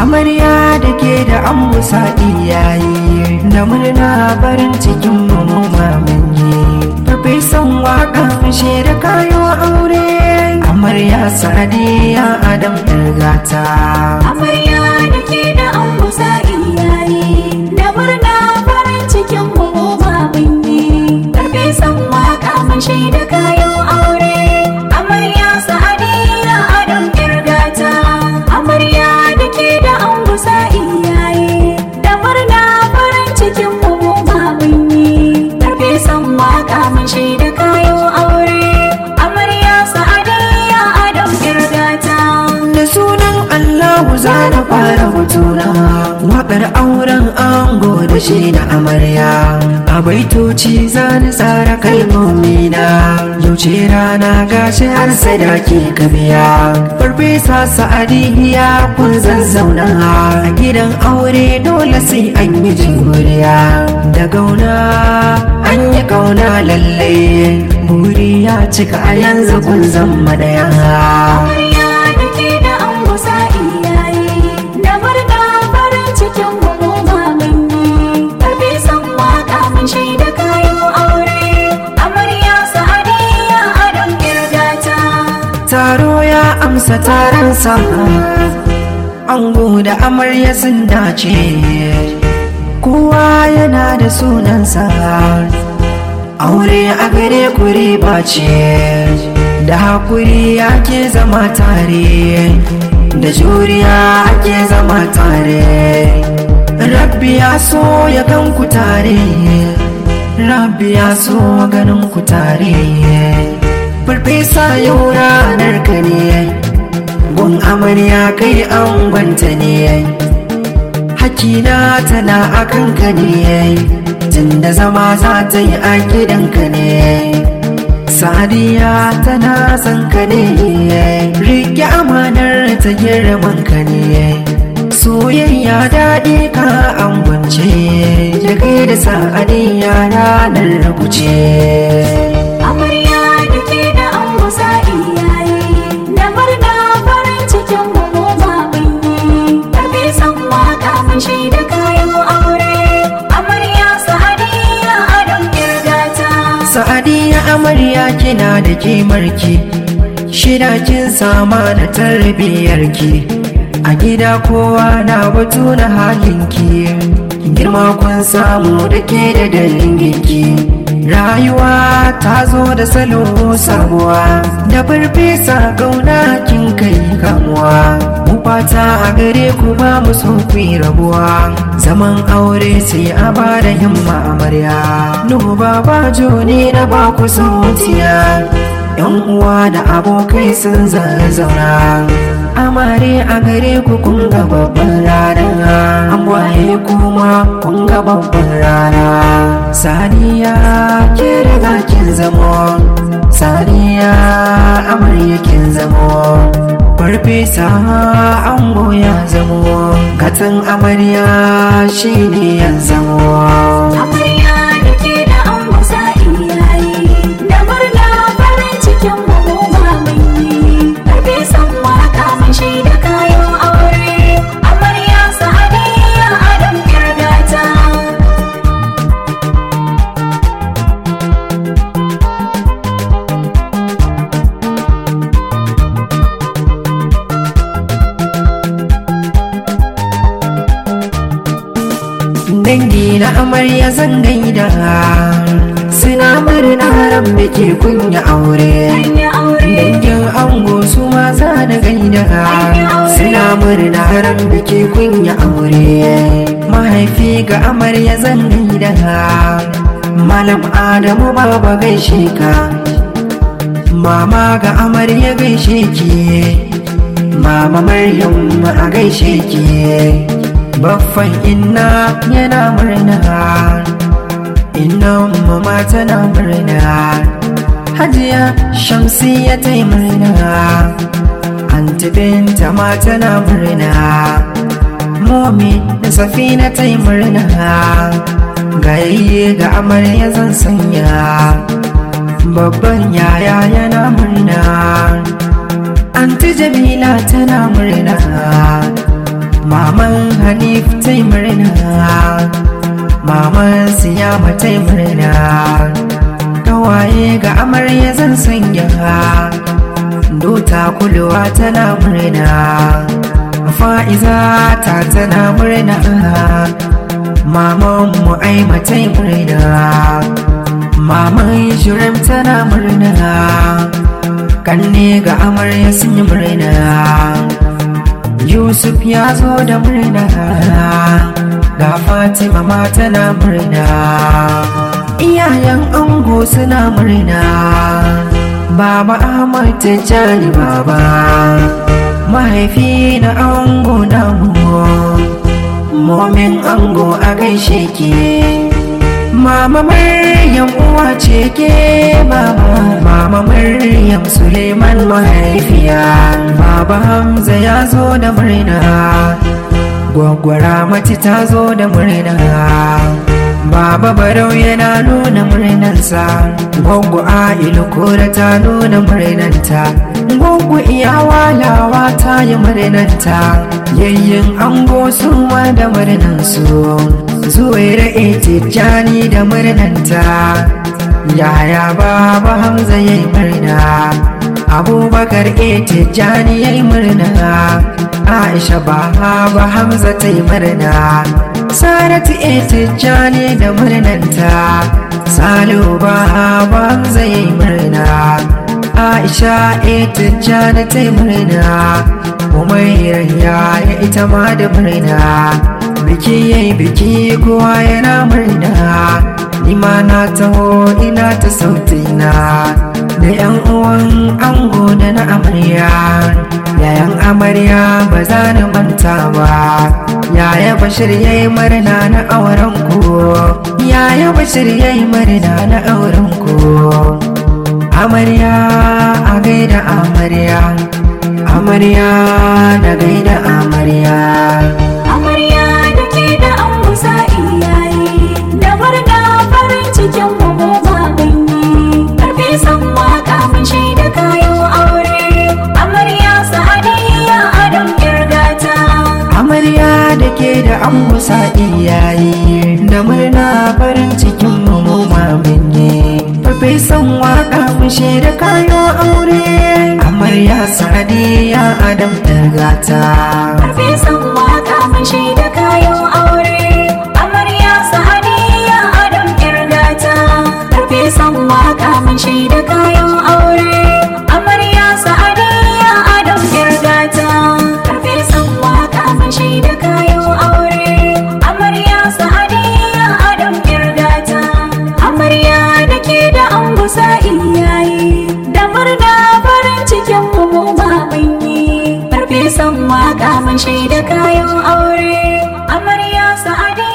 amarya da ke da an musa iyaye da murna farin cikin mu mamanyi farfesan waka fashe da kayo aure amarya sadiya adam gata Amarya da ke da an kusa iyaye da murna farin cikin mu ma mun yi. Karfe san waka mun shaida kayan aure. Amarya sa'adiya adam kirgata. Amarya da ke da an kusa iyaye da murna farin cikin mu ma mun yi. Karfe san waka mun shaida kayan aure. Amarya sa'adiya adam kirgata. da sunan Allahu za na fara hutuna waƙar auren ango da shi na amarya a baitoci za ni tsara kalmomina yau ce rana gashi har sadaki ka biya farfesa sa'adiya kun zazzauna a gidan aure dole sai an yi jiguriya da gauna an yi kauna lalle buri ya cika a yanzu kun zama daya Amarya da ke da an kusa iyaye da murna farin cikin mu mun yi karfe san waka mun shaida kayan aure amarya sa'adiya adam kirgata taro ya amsa taronsa ango da amarya sun dace kowa yana da sunansa aure a gare ku riba ce da hakuri ake zama tare da juriya ake zama tare rabbi ya so ya gan ku tare rabbi ya so ganin ku tare farfesa yau ranar ka ne gun amarya kai an gwanta ne hakina tana a kanka ne tunda zama za ta yi a gidanka ne sadiya tana son ka ne rike amanar ta girman ka ne soyayya daɗi ka an gwance da kai da sa'adiyya ranar rubuce amarya da ke da an kusa iyaye da murna farin cikin mu mun yi karfe san waka mun shaida kayan aure amarya sa'adiya adam kirgata Sa'adiya amarya kina da kimarki Shida kin sama da tarbiyyarki A gida kowa na batu na halinki Girma kun samu da ke da danginki Rayuwa ta zo da salo sabuwa Da farfesa gauna kin kai kamuwa Mu fata a gare ku ba mu so ku yi rabuwa Zaman aure sai a ba da himma amarya Nuhu baba joni na ba ku sautiya Yan uwa da abokai sun zazzauna Amare a gare ku kun ga babban rana An waye kuma kun ga babban rana Saniya ke riga kin zamo Saniya amarya kin zamo Farfesa ango ya zamo Gatan amarya shine ya zamo Amarya da ke da an kusa iyaye da murna farin cikin mu ma mun yi karfe san waka mun shaida kayan aure amarya sa'adiya adam kirgata dangi na amarya zan gaida suna murna ran biki kunya aure Hanya aure dangin ango su ma za da gaida suna murna ran biki kunya aure mahaifi ga amarya zan gaida malam adamu baba gaishe ka mama ga amarya gaishe ki mama maryam a gaishe ki baffan inna yana murna inna mama tana murna hajiya shamsiya ta yi murna anti binta ma tana murna momi da safina ta yi murna gayayye ga amarya zan sanya babban yaya yana murna anti jamila tana murna mama matai murna maman siya matai murna kawaye ga amarya zan sanya dota kulwa tana murna fa'iza ta tana murna maman mu ai matai murna maman shirin tana murna kanne ga amarya sun yi murna yusuf ya zo da murna ga fatima ma tana murna iyayen ango suna murna baba ahmad tijjani baba mahaifi na ango namu momin ango a gaishe ke mama maryam uwa ce ke baba mama maryam suleiman mahaifiya baba hamza ya zo da murna gwaggwara mati ta zo da murna baba barau yana nuna murnansa gwaggo ailu kura ta nuna murnanta gwaggo iya walawa ta yi murnanta yayyin ango su ma da murnansu zuwaira tijjani da murnanta yaya baba hamza ya yi murna abubakar tijjani ya yi murna aisha baba hamza ta yi murna saratu tijjani da murnanta salihu baba hamza ya yi murna aisha tijjani ta yi murna umayyar yaya ita ma da murna biki yayi biki kowa yana murna nima na taho ina ta sautina da yan uwan ango da na amarya yayan amarya ba za na manta ba yaya bashir yayi murna na auren ku yaya bashir yayi murna na auren ku amarya a gaida amarya amarya na gaida amarya Amarya da ke da an musa iyaye da murna farin cikin mu mu ba ganye karfe san waka mun shaida kayan aure amarya sa'adiyya adam kirgata amarya da ke da an musa iyaye da murna farin cikin mu mu maminye farfesan waka mu da kayo aure amarya sadiya adam gata karfe san waka mun shaida kayan aure amarya sa'adiyya adam kirgata karfe san waka mun shaida kayan aure amarya sa'adiyya adam kirgata karfe san waka mun shaida kayan aure amarya sa'adiyya adam kirgata amarya da ke da an gusa iyaye da murna farin cikin mu mu ma mun yi farfesan waka mun shaida kayan aure amarya sa'adi